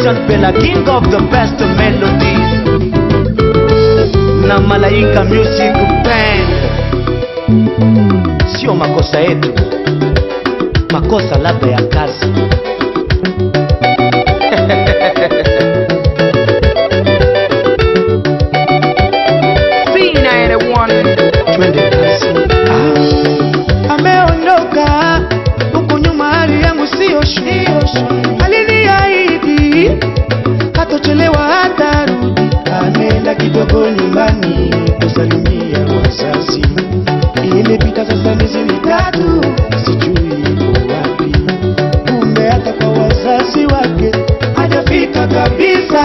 Sean Bella, king of the best melodies. Na Malaika Music Band. Sio makosa yetu, makosa labda ya kazi. Twende kazi. ameondoka huku nyuma, hali yangu siyo shwari. Aliniahidi hatochelewa hatarudi, ameenda kidogo nyumbani kusalimia wazazi. Imepita sasa miezi mitatu, sijui yuko wapi. Kumbe hata kwa wazazi wake hajafika kabisa.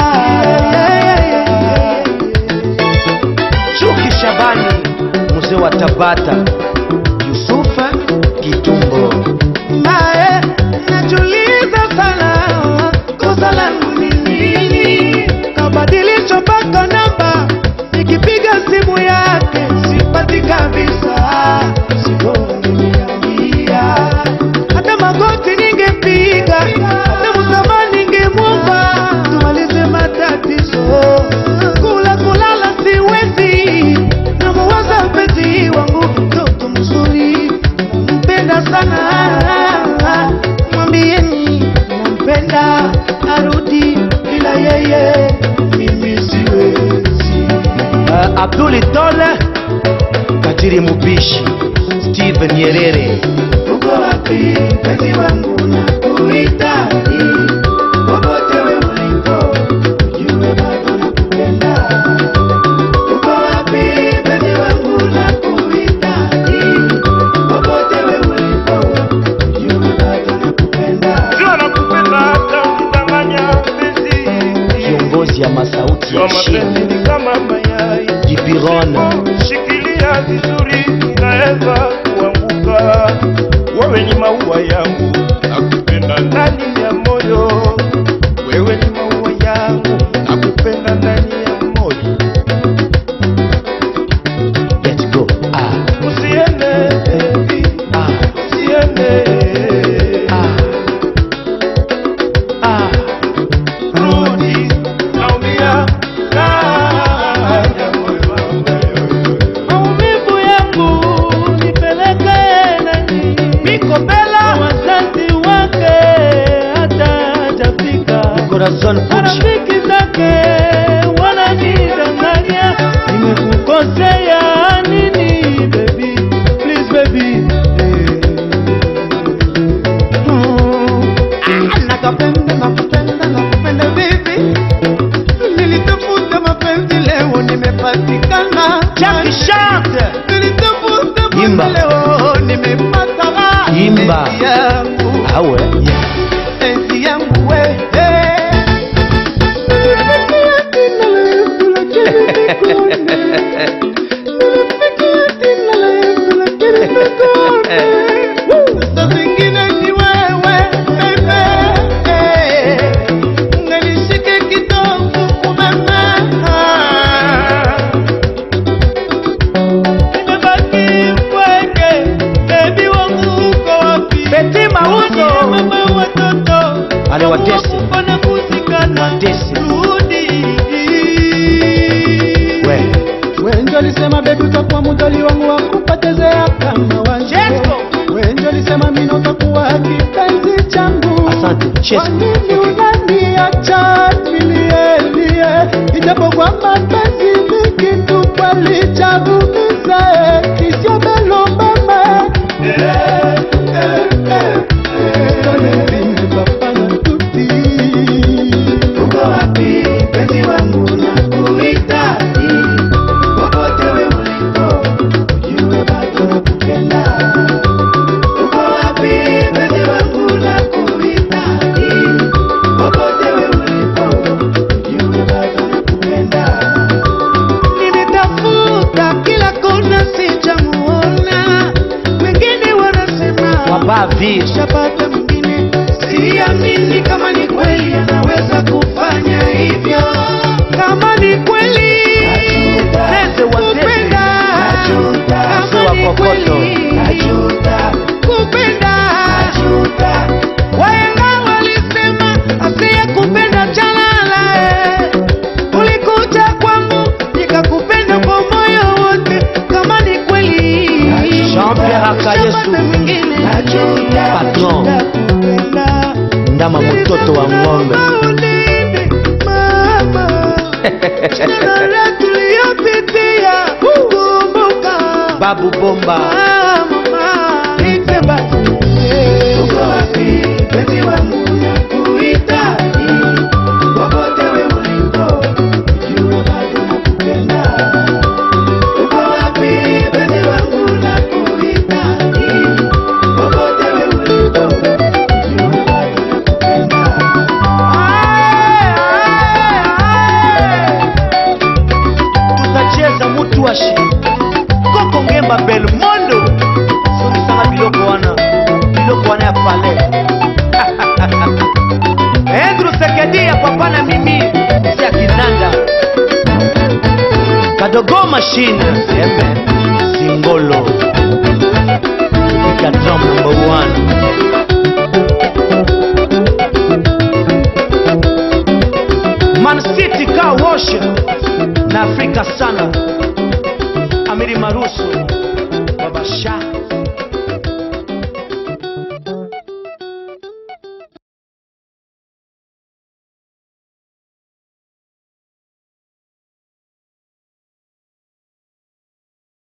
Chuki Shabani, mzee wa Tabata, Yusufa Kitumbo. naye najuliza sana kosa langu ni nini kabadilisha mpaka namba nikipiga simu yake sipati kabisa sibora ningeniambia hata magoti ningepiga hata msamaha ningemwomba tumalize matatizo kula kulala siwezi namuwaza mpenzi wangu mtoto mzuri nampenda sana mwambieni nampenda arudi bila yeye mimi siwezi Uh, Abduli Tole, Katiri Mubishi, Steven Nyerere. uko wapi mpenzi wangu na kuhitaji popote we ulipo ujue bado nakupenda uko wapi mpenzi wangu na kuhitaji popote we ulipo ujue bado nakupenda Jua nakupenda hata ukidanganya mpenzi. Kiongozi ya masauti Kwa ya Shia, mapenzi ni kama mayai. Jibiron, Shikilia vizuri, inaweza kuanguka. Wewe ni maua yangu, nakupenda ndani ya moyo. Wewe ni maua yangu, nakupenda ndani ya moyo. let's go. Ah, Usiende baby, ah, usiende. ah, ah. Rudi, naumia ndani ya moyo wangu. maumivu yangu nipeleke nani Miko Bella, wazazi wake hata hajafika Corazon Pucci, marafiki zake wananidanganya nimekukosea nini baby please baby nakapenda nakupenda nakupenda baby nilitafuta mapenzi leo nimepatikana Jackie Chante, nilitafuta Imba. mapenzi leo nimepata raha. Imba. Penzi yangu awe, penzi yangu we Sasa zingine ni wewe bebe, unganishike kitovu umeme. Nimebaki mpweke, baby wangu uko wapi? Beti Mauzo, Mama watoto Ale watesi. Mbona kuzikana Watesi. rudi we, Wenjo alisema bebi utakuwa mutoli wangu wa kupotezea kama wanje Chesko. Wenjo alisema mina utakuwa kipenzi changu asante, Kwa Chesko. nini unaniacha nilielie Ijapokuwa mapenzi ni kitu kweli cha kuumiza eh, Kisio belo mama Uko wapi penzi wangu na kuhitaji popote we ulipo ujue bado nakupenda uko wapi penzi wangu na kuhitaji popote we ulipo ujue bado nakupenda nimetafuta kila kona sijamuona wengine wanasema Wabavi, shapata mwingine siamini kama ni kweli anaweza kufanya hivyo kama ni kweli Zeze wa Zeze. kupenda Mzee kama wa ni Kokoto. kweli kupenda wahenga walisema asiye kupenda chala ndama mtoto wa ng'ombe Maulidi, mama. Shida tuliyopitia, kumbuka. babu bomba Mama, nipe basi. Uko wapi, penzi wangu, nakuhitaji. Popote wewe ulipo, jua bado nakupenda. Uko wapi, penzi wangu, nakuhitaji. Popote wewe ulipo, jua bado nakupenda. tutacheza mutuashi koko ngemba belmondo sonisanga biloko wana biloko wana ya pale endru sekedi ya papa na mimi isi ya kinanda kadogo mashine sembe singolo ikadrom number one Man City car wash na Afrika sana Amiri Marusu Baba Shah